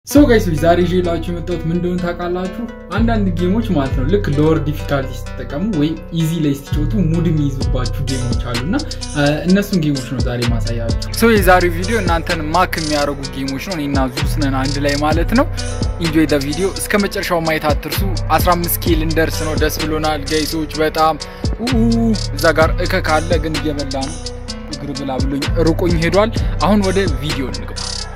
ሰው ጋይሶች ዛሬ ይዤላችሁ የመጣሁት ምን እንደሆነ ታውቃላችሁ? አንዳንድ ጌሞች ማለት ነው ልክ ሎወር ዲፊካልቲ ስትጠቀሙ ወይም ኢዚ ላይ ስትጫወቱ ሙድ የሚይዙባችሁ ጌሞች አሉ እና እነሱን ጌሞች ነው ዛሬ ማሳያችሁ። ሰው የዛሬው ቪዲዮ እናንተን ማክ የሚያደርጉ ጌሞች ነው። እኔና ዙስ ነን አንድ ላይ ማለት ነው። ኢንጆይ ደ ቪዲዮ እስከ መጨረሻው ማየት አትርሱ። 15 ኬ ልንደርስ ነው። ደስ ብሎናል ጋይሶች በጣም እዛ ጋር እከክ አለ ግን እየበላ ነው። እግር ብላ ብሎኝ ርቆኝ ሄዷል። አሁን ወደ ቪዲዮ እንግባ።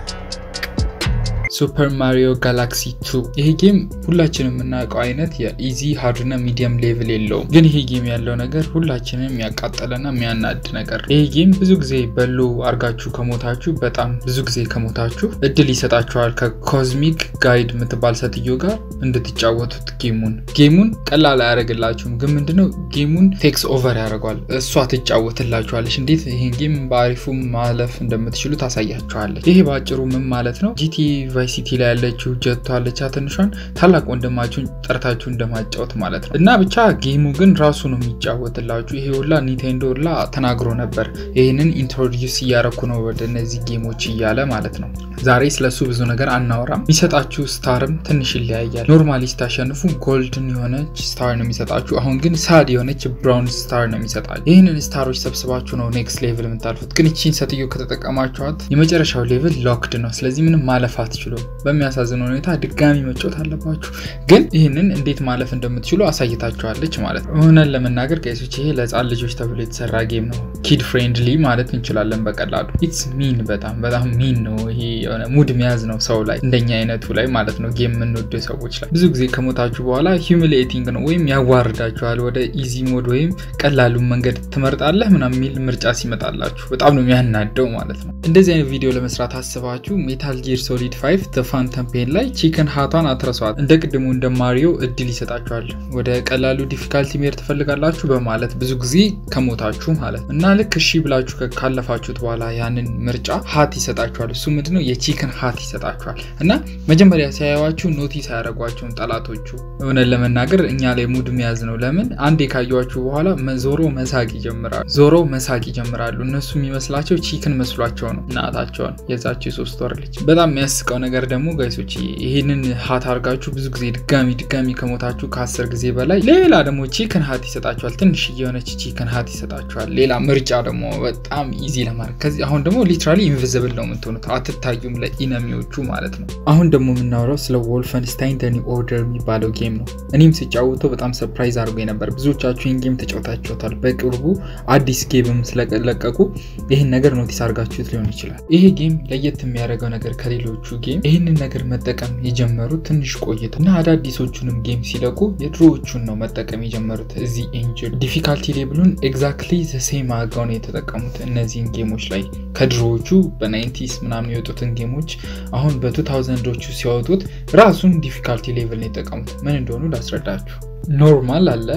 ሱፐር ማሪዮ ጋላክሲ 2 ይሄ ጌም ሁላችንም የምናውቀው አይነት የኢዚ ሃርድና ሚዲየም ሌቭል የለውም። ግን ይሄ ጌም ያለው ነገር ሁላችንም የሚያቃጠለና የሚያናድ ነገር። ይሄ ጌም ብዙ ጊዜ በሎ አርጋችሁ ከሞታችሁ በጣም ብዙ ጊዜ ከሞታችሁ እድል ይሰጣችኋል ከኮዝሚክ ጋይድ የምትባል ሴትዮ ጋር እንድትጫወቱት ጌሙን። ጌሙን ቀላል አያደርግላችሁም፣ ግን ምንድነው ጌሙን ቴክስ ኦቨር ያደርገዋል። እሷ ትጫወትላችኋለች። እንዴት ይሄን ጌም በአሪፉ ማለፍ እንደምትችሉ ታሳያችኋለች። ይሄ በአጭሩ ምን ማለት ነው ጂቲ ሲቲ ላይ ያለችው ጀቶ አለቻ ትንሿን ታላቅ ወንድማችሁን ጠርታችሁ እንደማጫወት ማለት ነው። እና ብቻ ጌሙ ግን ራሱ ነው የሚጫወትላችሁ። ይሄ ሁላ ኒንቴንዶ ሁላ ተናግሮ ነበር። ይህንን ኢንትሮዲውስ እያረኩ ነው ወደ እነዚህ ጌሞች እያለ ማለት ነው። ዛሬ ስለሱ ብዙ ነገር አናወራም። የሚሰጣችሁ ስታርም ትንሽ ይለያያል። ኖርማሊ ስታሸንፉ ጎልድን የሆነች ስታር ነው የሚሰጣችሁ። አሁን ግን ሳድ የሆነች ብራውን ስታር ነው የሚሰጣችሁ። ይህንን ስታሮች ሰብስባችሁ ነው ኔክስት ሌቭል የምታልፉት። ግን እቺን ሴትዮ ከተጠቀማችኋት የመጨረሻው ሌቭል ሎክድ ነው። ስለዚህ ምንም ማለፍ አትችሉ በሚያሳዝን ሁኔታ ድጋሚ መጫወት አለባችሁ። ግን ይህንን እንዴት ማለፍ እንደምትችሉ አሳይታችኋለች ማለት ነው። እውነን ለመናገር ቀይሶች ይሄ ለህፃን ልጆች ተብሎ የተሰራ ጌም ነው። ኪድ ፍሬንድሊ ማለት እንችላለን በቀላሉ። ኢትስ ሚን በጣም በጣም ሚን ነው። ይሄ የሆነ ሙድ መያዝ ነው ሰው ላይ እንደኛ አይነቱ ላይ ማለት ነው። ጌም የምንወደ ሰዎች ላይ ብዙ ጊዜ ከሞታችሁ በኋላ ሂሚሌቲንግ ነው ወይም ያዋርዳችኋል። ወደ ኢዚ ሞድ ወይም ቀላሉን መንገድ ትመርጣለህ ምናምን የሚል ምርጫ ሲመጣላችሁ በጣም ነው የሚያናደው ማለት ነው። እንደዚህ አይነት ቪዲዮ ለመስራት አስባችሁ ሜታል ጊር ሶሊድ ፋይቭ ፋንተም ፔን ላይ ቺክን ሀቷን አትረሷት። እንደ ቅድሙ እንደ ማሪዮ እድል ይሰጣችኋል። ወደ ቀላሉ ዲፊካልቲ ሜር ትፈልጋላችሁ በማለት ብዙ ጊዜ ከሞታችሁ ማለት ነው። እና ልክ እሺ ብላችሁ ካለፋችሁት በኋላ ያንን ምርጫ ሀት ይሰጣችኋል። እሱ ምንድነው የቺክን ሀት ይሰጣችኋል። እና መጀመሪያ ሲያዩዋችሁ ኖቲስ አያደረጓቸውን ጠላቶቹ። እውነት ለመናገር እኛ ላይ ሙድ መያዝ ነው። ለምን አንዴ ካዩዋችሁ በኋላ ዞሮ መሳቅ ይጀምራሉ። ዞሮ መሳቅ ይጀምራሉ። እነሱ የሚመስላቸው ቺክን መስሏቸው ነው እናታቸውን የዛቸው የሶስት ወር ልጅ። በጣም የሚያስቀው ነገር ደግሞ ጋይሶች ይህንን ሀት አድርጋችሁ ብዙ ጊዜ ድጋሚ ድጋሚ ከሞታችሁ ከአስር ጊዜ በላይ ሌላ ደግሞ ቺክን ሀት ይሰጣችኋል። ትንሽ የሆነች ቺክን ሀት ይሰጣችኋል። ሌላ ምርጫ ደግሞ በጣም ኢዚ ለማድረግ ከዚህ አሁን ደግሞ ሊትራሊ ኢንቪዚብል ነው የምትሆኑት፣ አትታዩም ለኢነሚዎቹ ማለት ነው። አሁን ደግሞ የምናወራው ስለ ወልፈንስታይን ደ ኒው ኦርደር የሚባለው ጌም ነው። እኔም ስጫወተው በጣም ሰርፕራይዝ አድርጎ ነበር። ብዙዎቻችሁ ይህን ጌም ተጫውታችሁታል። በቅርቡ አዲስ ጌምም ስለለቀቁ ይህን ነገር ኖቲስ አድርጋችሁት ሊሆን ይችላል። ይሄ ጌም ለየት የሚያደርገው ነገር ከሌሎቹ ጌም ይህንን ነገር መጠቀም የጀመሩት ትንሽ ቆይቶ እና አዳዲሶቹንም ጌም ሲለቁ የድሮዎቹን ነው መጠቀም የጀመሩት። እዚህ ኤንጅል ዲፊካልቲ ሌብሉን ኤግዛክትሊ ዘሴም አድርገው ነው የተጠቀሙት እነዚህን ጌሞች ላይ ከድሮዎቹ በናይንቲስ ምናምን የወጡትን ጌሞች አሁን በቱ ታውዘንዶቹ ሲያወጡት ራሱን ዲፊካልቲ ሌቭል ነው የተጠቀሙት። ምን እንደሆኑ ላስረዳችሁ። ኖርማል አለ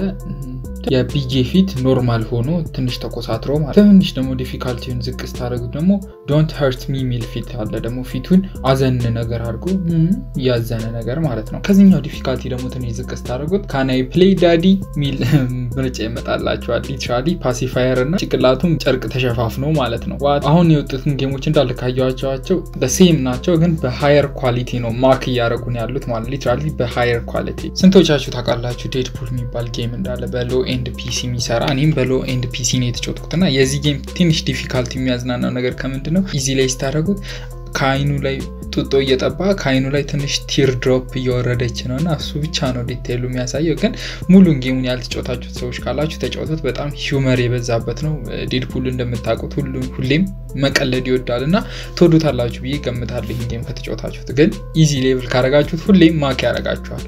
የቢጄ ፊት ኖርማል ሆኖ ትንሽ ተኮሳትሮ ማለት ትንሽ ደግሞ ዲፊካልቲውን ዝቅ ስታደርጉት ደግሞ ዶንት ሀርት ሚ ሚል ፊት አለ። ደግሞ ፊቱን አዘን ነገር አድርጎ ያዘነ ነገር ማለት ነው። ከዚኛው ዲፊካልቲ ደግሞ ትንሽ ዝቅ ስታደርጉት ካናይ ፕሌይ ዳዲ ሚል ምርጫ ይመጣላቸዋል። ሊትራሊ ፓሲፋየር እና ጭቅላቱም ጨርቅ ተሸፋፍኖ ማለት ነው። አሁን የወጡትን ጌሞች እንዳለ ካየኋቸው በሴም ናቸው፣ ግን በሃየር ኳሊቲ ነው ማክ እያደረጉን ያሉት ማለት ሊትራሊ በሃየር ኳሊቲ። ስንቶቻችሁ ታውቃላችሁ ዴድፑል የሚባል ጌም እንዳለ በሎ ኤንድ ፒሲ የሚሰራ እኔም በሎ ኤንድ ፒሲ ነው የተጫወትኩት እና የዚህ ጌም ትንሽ ዲፊካልቲ የሚያዝናናው ነገር ከምንድን ነው ኢዚ ላይ ስታደረጉት ከአይኑ ላይ ጡጦ እየጠባ ከአይኑ ላይ ትንሽ ቲር ድሮፕ እየወረደች ነው እና እሱ ብቻ ነው ዲቴይሉ የሚያሳየው። ግን ሙሉን ጌሙን ያልተጫወታችሁት ሰዎች ካላችሁ ተጫወቱት። በጣም ሂውመር የበዛበት ነው። ዴድፑል እንደምታውቁት ሁሌም መቀለድ ይወዳል እና ትወዱታላችሁ ብዬ ገምታለሁ። ይህን ጌም ከተጫወታችሁት ግን ኢዚ ሌቭል ካረጋችሁት ሁሌም ማክ ያረጋችኋል።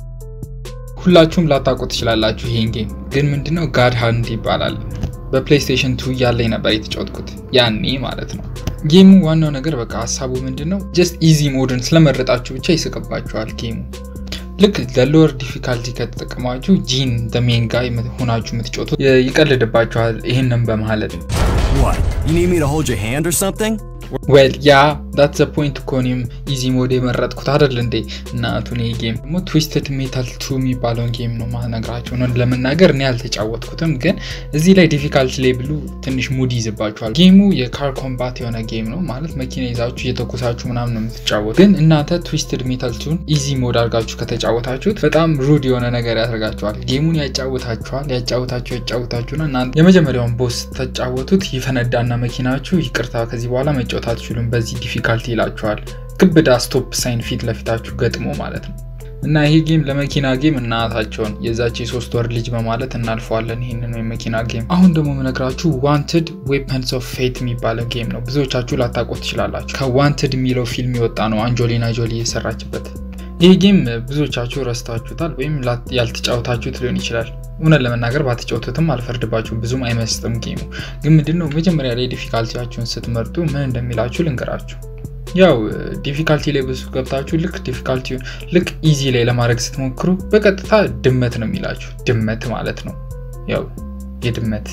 ሁላችሁም ላታውቁ ትችላላችሁ። ይሄን ጌም ግን ምንድነው ጋድ ሃንድ ይባላል። በፕሌይስቴሽን ቱ እያለኝ ነበር የተጫወትኩት ያኔ ማለት ነው። ጌሙ ዋናው ነገር በቃ ሀሳቡ ምንድን ነው ጀስት ኢዚ ሞድን ስለመረጣችሁ ብቻ ይስቅባችኋል ጌሙ። ልክ ለሎወር ዲፊካልቲ ከተጠቀማችሁ ጂን ሜን ጋይ ሆናችሁ የምትጫወቱ ይቀልድባችኋል። ይህንን በማለት You need me to hold your hand or something? ዌል ያ ዳት ዘ ፖይንት እኮ እኔም ኢዚ ሞድ የመረጥኩት አይደል እንዴ እናቱን። ይሄ ጌም ደግሞ ትዊስትድ ሜታል ቱ የሚባለውን ጌም ነው ማነግራቸው ነው ለመናገር እኔ አልተጫወትኩትም፣ ግን እዚህ ላይ ዲፊካልቲ ሌብሉ ትንሽ ሙድ ይዝባችኋል። ጌሙ የካር ኮምባት የሆነ ጌም ነው ማለት መኪና ይዛችሁ እየተኮሳችሁ ምናምን ነው የምትጫወት። ግን እናንተ ትዊስትድ ሜታል ቱን ኢዚ ሞድ አድርጋችሁ ከተጫወታችሁት በጣም ሩድ የሆነ ነገር ያደርጋችኋል። ጌሙን ያጫውታችኋል፣ ያጫውታችሁ ያጫውታችሁና እናንተ የመጀመሪያውን ቦስ ተጫወቱት ይፈነዳና መኪናችሁ ይቅርታ ከዚህ በኋላ መጫወት አትችሉም በዚህ ዲፊካልቲ ይላችኋል። ክብዳ ስቶፕ ሳይን ፊት ለፊታችሁ ገጥሞ ማለት ነው። እና ይሄ ጌም ለመኪና ጌም እናታቸውን የዛች የሶስት ወር ልጅ በማለት እናልፈዋለን ይህንን የመኪና ጌም። አሁን ደግሞ የምነግራችሁ ዋንትድ ዌፐንስ ኦፍ ፌት የሚባለው ጌም ነው። ብዙዎቻችሁ ላታውቁት ትችላላችሁ። ከዋንትድ የሚለው ፊልም የወጣ ነው፣ አንጆሊና ጆሊ የሰራችበት። ይህ ጌም ብዙዎቻችሁ ረስታችሁታል ወይም ያልተጫወታችሁት ሊሆን ይችላል። እውነት ለመናገር ባትጫወቱትም አልፈርድባችሁም፣ ብዙም አይመስጥም ጌሙ። ግን ምንድነው መጀመሪያ ላይ ዲፊካልቲያችሁን ስትመርጡ ምን እንደሚላችሁ ልንገራችሁ። ያው ዲፊካልቲ ላይ ብዙ ገብታችሁ ልክ ዲፊካልቲ ልክ ኢዚ ላይ ለማድረግ ስትሞክሩ በቀጥታ ድመት ነው የሚላችሁ። ድመት ማለት ነው ያው የድመት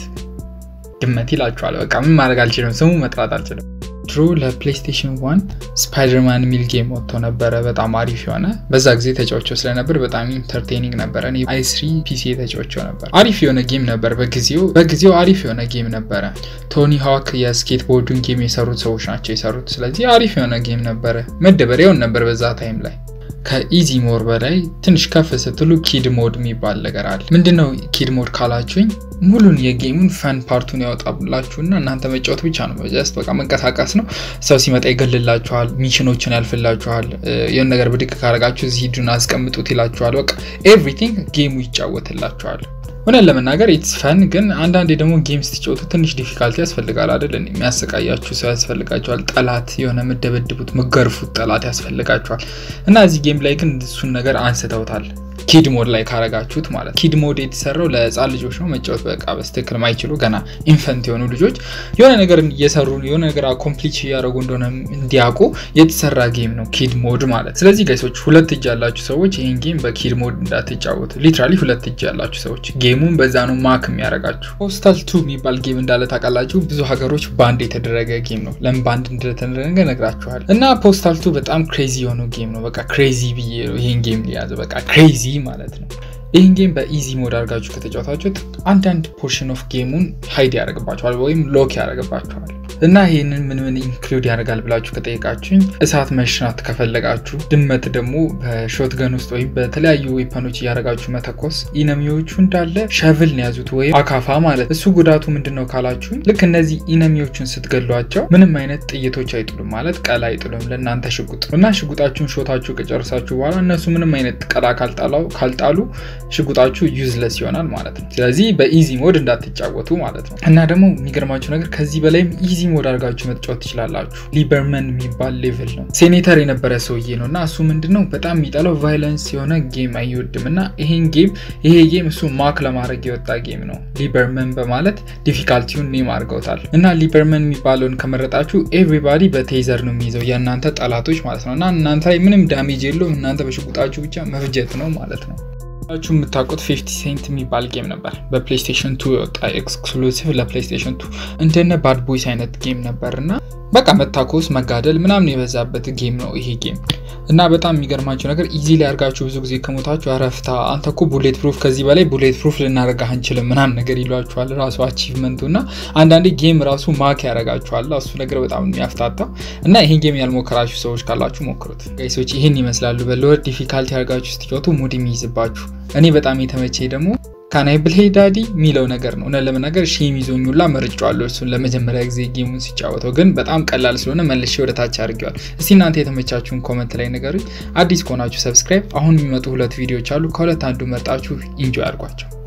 ድመት ይላችኋል። በቃ ምን ማድረግ አልችልም፣ ስሙ መጥራት አልችልም። ድሮ ለፕሌይስቴሽን ዋን ስፓይደርማን የሚል ጌም ወጥቶ ነበረ። በጣም አሪፍ የሆነ በዛ ጊዜ ተጫውቸው ስለነበር በጣም ኢንተርቴኒንግ ነበረ። አይ ስሪ ፒሲ ተጫውቸው ነበር። አሪፍ የሆነ ጌም ነበር። በጊዜው በጊዜው አሪፍ የሆነ ጌም ነበረ። ቶኒ ሃክ የስኬትቦርዱን ጌም የሰሩት ሰዎች ናቸው የሰሩት። ስለዚህ አሪፍ የሆነ ጌም ነበረ። መደበሪያውን ነበር በዛ ታይም ላይ ከኢዚ ሞድ በላይ ትንሽ ከፍ ስትሉ ኪድ ሞድ የሚባል ነገር አለ። ምንድነው ኪድ ሞድ ካላችሁኝ ሙሉን የጌሙን ፈን ፓርቱን ያወጣላችሁና እናንተ መጫወት ብቻ ነው። ጀስት በቃ መንቀሳቀስ ነው። ሰው ሲመጣ ይገልላችኋል፣ ሚሽኖችን ያልፍላችኋል። የሆነ ነገር ብድቅ ካረጋችሁ እዚህ ሂዱን አስቀምጡት ይላችኋል። በቃ ኤቭሪቲንግ ጌሙ ይጫወትላችኋል። እውነት ለመናገር ኢትስ ፈን፣ ግን አንዳንዴ ደግሞ ጌም ስትጫወቱ ትንሽ ዲፊካልቲ ያስፈልጋል አይደል? የሚያሰቃያችሁ ሰው ያስፈልጋችኋል። ጠላት የሆነ የምደበድቡት ምገርፉት ጠላት ያስፈልጋችኋል። እና እዚህ ጌም ላይ ግን እሱን ነገር አንስተውታል። ኪድ ሞድ ላይ ካረጋችሁት ማለት ኪድ ሞድ የተሰራው ለህፃን ልጆች ነው መጫወት በቃ በስትክክል ማይችሉ ገና ኢንፈንት የሆኑ ልጆች የሆነ ነገር እየሰሩ የሆነ ነገር አኮምፕሊች እያደረጉ እንደሆነ እንዲያውቁ የተሰራ ጌም ነው ኪድ ሞድ ማለት። ስለዚህ ጋይሶች ሁለት እጅ ያላችሁ ሰዎች ይህን ጌም በኪድ ሞድ እንዳትጫወቱ። ሊትራሊ ሁለት እጅ ያላችሁ ሰዎች ጌሙን በዛ ነው ማክ የሚያደርጋችሁ። ፖስታል ቱ የሚባል ጌም እንዳለ ታውቃላችሁ። ብዙ ሀገሮች ባንድ የተደረገ ጌም ነው። ለምን ባንድ እንደተደረገ ነግራችኋል። እና ፖስታል ቱ በጣም ክሬዚ የሆነው ጌም ነው። በቃ ክሬዚ ብዬ ነው ይህን ጌም ሊያዘ በቃ ክሬዚ ማለት ነው። ይህን ጌም በኢዚ ሞድ አድርጋችሁ ከተጫወታችሁት አንዳንድ ፖርሽን ኦፍ ጌሙን ሀይድ ያደርግባችኋል ወይም ሎክ ያደርግባችኋል። እና ይህንን ምን ምን ኢንክሉድ ያደርጋል ብላችሁ ከጠየቃችሁኝ እሳት መሽናት ከፈለጋችሁ፣ ድመት ደግሞ በሾትገን ውስጥ ወይም በተለያዩ ዌፐኖች እያደረጋችሁ መተኮስ፣ ኢነሚዎቹ እንዳለ ሸቭል ነው ያዙት ወይም አካፋ ማለት እሱ ጉዳቱ ምንድን ነው ካላችሁኝ ልክ እነዚህ ኢነሚዎቹን ስትገሏቸው ምንም አይነት ጥይቶች አይጥሉም ማለት ቀላ አይጥሉም ለእናንተ ሽጉጥ እና ሽጉጣችሁን ሾታችሁ ከጨረሳችሁ በኋላ እነሱ ምንም አይነት ቀላ ካልጣሉ ሽጉጣችሁ ዩዝለስ ይሆናል ማለት ነው። ስለዚህ በኢዚ ሞድ እንዳትጫወቱ ማለት ነው። እና ደግሞ የሚገርማችሁ ነገር ከዚህ በላይም ኢዚ ሞድ አድርጋችሁ መጫወት ትችላላችሁ። ሊበርመን የሚባል ሌቭል ነው። ሴኔተር የነበረ ሰውዬ ነው እና እሱ ምንድነው በጣም የሚጠላው ቫይለንስ የሆነ ጌም አይወድም እና ይሄን ጌም ይሄ ጌም እሱ ማክ ለማድረግ የወጣ ጌም ነው። ሊበርመን በማለት ዲፊካልቲውን ኔም አድርገውታል። እና ሊበርመን የሚባለውን ከመረጣችሁ ኤቭሪባዲ በቴዘር ነው የሚይዘው የእናንተ ጠላቶች ማለት ነው እና እናንተ ላይ ምንም ዳሜጅ የለውም። እናንተ በሽጉጣችሁ ብቻ መፍጀት ነው ማለት ነው። ችሁ የምታውቁት ፊፍቲ ሴንት የሚባል ጌም ነበር በፕሌይስቴሽን ቱ የወጣ ኤክስክሉሲቭ ለፕሌይስቴሽን ቱ እንደነ ባድ ቦይስ አይነት ጌም ነበር እና በቃ መታኮስ መጋደል ምናምን የበዛበት ጌም ነው ይሄ ጌም እና በጣም የሚገርማቸው ነገር ኢዚ ላይ አድርጋችሁ ብዙ ጊዜ ከሞታችሁ አረፍታ አንተ እኮ ቡሌት ፕሩፍ ከዚህ በላይ ቡሌት ፕሩፍ ልናደርግ አንችልም ምናምን ነገር ይሏችኋል። ራሱ አቺቭመንቱ እና አንዳንዴ ጌም ራሱ ማክ ያደርጋችኋል። እሱ ነገር በጣም የሚያፍታታው እና ይህን ጌም ያልሞከራችሁ ሰዎች ካላችሁ ሞክሩት። ጋይሶች ይህን ይመስላሉ። በሎወር ዲፊካልቲ አድርጋችሁ ስትጫወቱ ሙድ የሚይዝባችሁ እኔ በጣም የተመቼ ደግሞ ካናይ ብልሄ ዳዲ የሚለው ነገር ነው። እውነት ለመናገር ሺም ይዞኙላ መርጫዋለሁ እሱን ለመጀመሪያ ጊዜ ጌሙን ሲጫወተው፣ ግን በጣም ቀላል ስለሆነ መልሼ ወደ ታች አድርጌዋል። እስቲ እናንተ የተመቻችሁን ኮመንት ላይ ነገሩኝ። አዲስ ከሆናችሁ ሰብስክራይብ። አሁን የሚመጡ ሁለት ቪዲዮዎች አሉ። ከሁለት አንዱ መርጣችሁ ኢንጆይ አድርጓቸው።